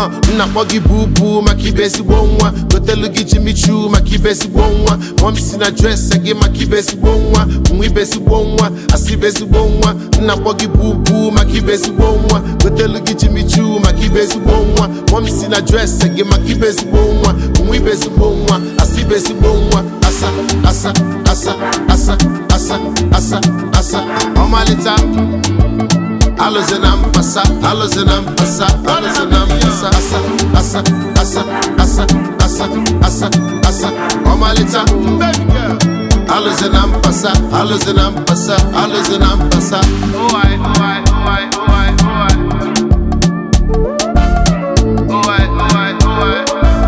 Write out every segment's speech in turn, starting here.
uh, nna kpọ gị bubu maka ibe ezigbo nwa gotelu gị Jimmy Choo maka ibe ezigbo nwa mọm si na dresị gị maka ibe ezigbo nwa nwa ibe ezigbo nwa asị ibe ezigbo nwa nna kpọ gị bubu maka ibe ezigbo nwa gotelu gị Jimmy Choo maka ibe ezigbo nwa mọm si na dresị gị maka ibe ezigbo nwa nwa ibe ezigbo nwa asị ibe ezigbo nwa asa asa asa asa asa asa asa ọmalịta alụzi na mpasa alụzi na mpasa alụzi na mpasa asa asa asa asa asa asa asa ọmalịta alụzi na mpasa alụzi na mpasa alụzi na mpasa Oi, oi, oi, oi, oi. Oi, oi, oi.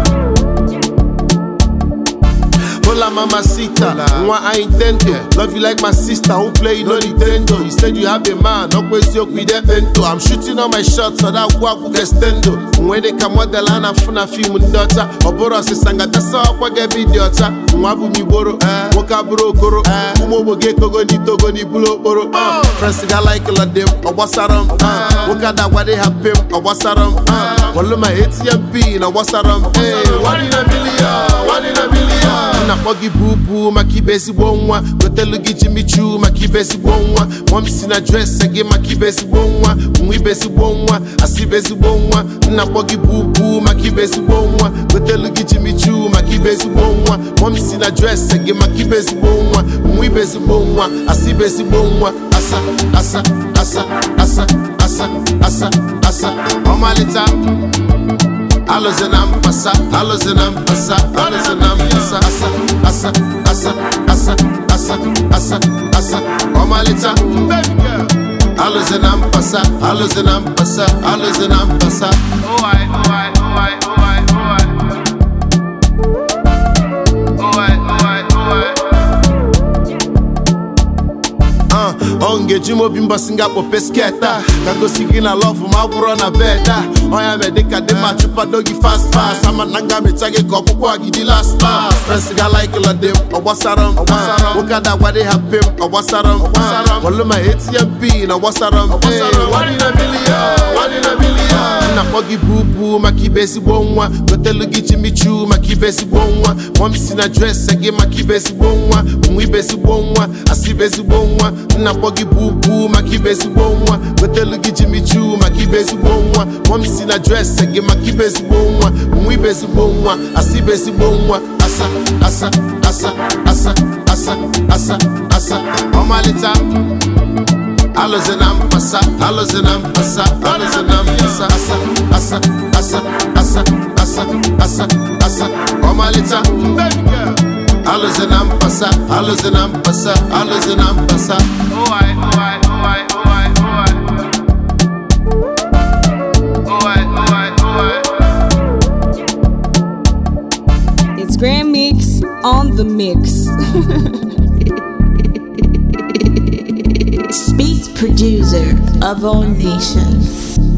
Hola mamacita, nwa I intend to Love you like my sister who play no Nintendo You said you have a man, no kwesiokwu ide bento I'm shooting all my shots, so that gwaku gestendo Nwe dị ka model a na-afụ na fim ndị ọcha Ọ bụrụ ọsịsa ngatasa ọkwa ga-ebe dị ọcha Nwa bụ m igboro, nwoke abụrụ okoro Ụmụ ogbo ga-ekogo n'itogo n'ibulu okporo uh. Friends ga like lọdị m, ọ gbasara m uh. Nwoke adagwade ha pe m, ọ gbasara m uh. Wọlụ ma ATM pin, ọ gbasara m Hey, one in a million, one in a million nna kpọ gị bubu maka ibe ezigbo nwa gotelu gị Jimmy Choo maka ibe ezigbo nwa mọm si na dresị gị maka ibe ezigbo nwa nwa ibe ezigbo nwa asị ibe ezigbo nwa nna kpọ gị bubu maka ibe ezigbo nwa gotelu gị Jimmy Choo maka ibe ezigbo nwa mọm si na dresị gị maka ibe ezigbo nwa nwa ibe ezigbo nwa asị ibe ezigbo nwa asa asa asa asa asa asa asa ọmalịta alụzi na mpasa alụzi na mpasa alụzi na mpasa asa asa asa asa asa asa asa ọmalịcha alụzi na mpasa alụzi na mpasa alụzi na mpasa Oi, oi, oi, oi, oi. Oi, oi, oi. Uh, ọ ngeji m obi mbọsị nga kpope sket a ka gosi gị na lọvụ ma gwụrọ na bed a ọnya mee dịka dị ma chụpado gị fast fast ama na nga mecha gị ka ọkpụkpọ gị dị last last frens ga like lọdị m ọ gbasara m nwoke adagwade ha pe m ọ gbasara m wọlụ ma ATM pin ọ gbasara m Hey, one in a million, one in a million. nna kpọ gị bubu maka ibe ezigbo nwa gotelu gị Jimmy Choo maka ibe ezigbo nwa mọm si na dresị gị maka ibe ezigbo nwa nwa ibe ezigbo nwa asị ibe ezigbo nwa nna kpọ gị bubu maka ibe ezigbo nwa gotelu gị Jimmy Choo maka ibe ezigbo nwa mọm si na dresị gị maka ibe ezigbo nwa nwa ibe ezigbo nwa asị ibe ezigbo nwa asa asa asa asa asa asa asa ọmalịta alụzi na mpasa alụzi na mpasa alụzi na mpasa asa asa asa asa asa asa asa ọmalịcha alụzi na mpasa alụzi na mpasa alụzi na mpasa Oi, oi, oi, oi, oi. Oi, oi, oi. It's Grand Mix on the mix. Beats producer of all nations.